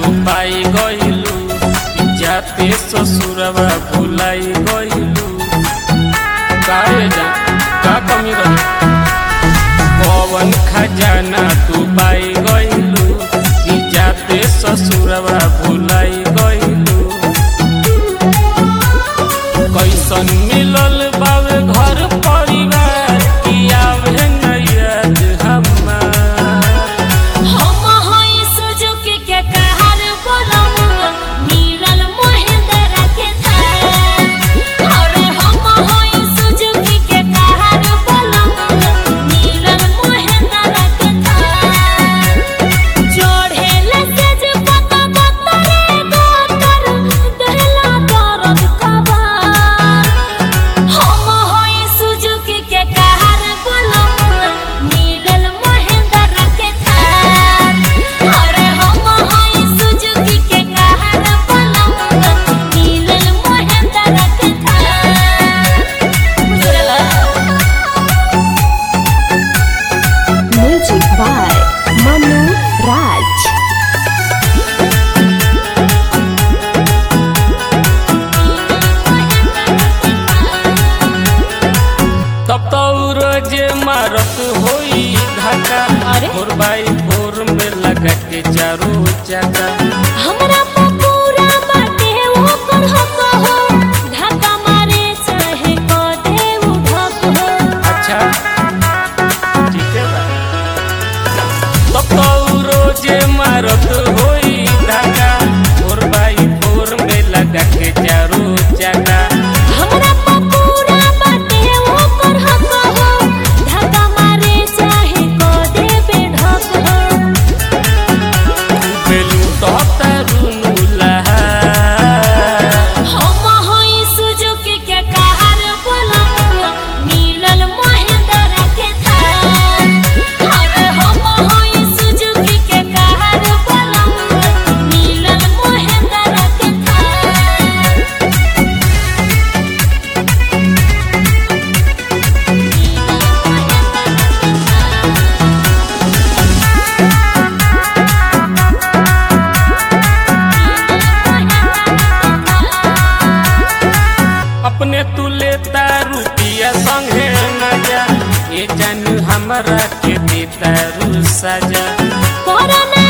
तू पाई गइलू जाते ससुरवा भुलाई गइलू काहे जा का कमी रही पवन खजाना तू पाई गइलू जाते ससुरवा भुलाई गइलू कैसन मिलल बावे घर परिवार की आवे नैयत हमार हम होई सुजुकी के कहर बोलम मिलल महेंद्र के थार अरे हम होई सुजुकी के कहर बोलम मिलल महेंद्र के थार जोड़ेले से जे पता बतरे गोतर देला दर्द कबार हम होई सुजुकी के कहर बोलम मिलल महेंद्र के थार अरे हम होई सुजुकी के कहर बोलम मिलल महेंद्र के थार बुझला Music by Manu Raj. तब तो रोजे मारत होई धक्का अरे? भोर बाई भोर में लगा के चारो चक्का हमरा पे पूरा बाटे ओकर हक हो धक्का मारे चाहे क दे उठक हो अच्छा ठीक है बा तब तो रोजे मारत होई धक्का भोर बाई भोर में लगा के चारो चक्का हमरा पे पूरा बाटे ओकर हक हो धक्का मारे चाहे क दे बेढक हो बेलू तो तरुनु लहा हम होई सुजुकी के कहर बोलम मिलल महेंद्र के थार अरे हम होई सुजुकी के कहर बोलम मिलल महेंद्र के थार अपने तू लेता रुपिया संगे न जा ये जानू हमरा के देता रू सजा कोरोना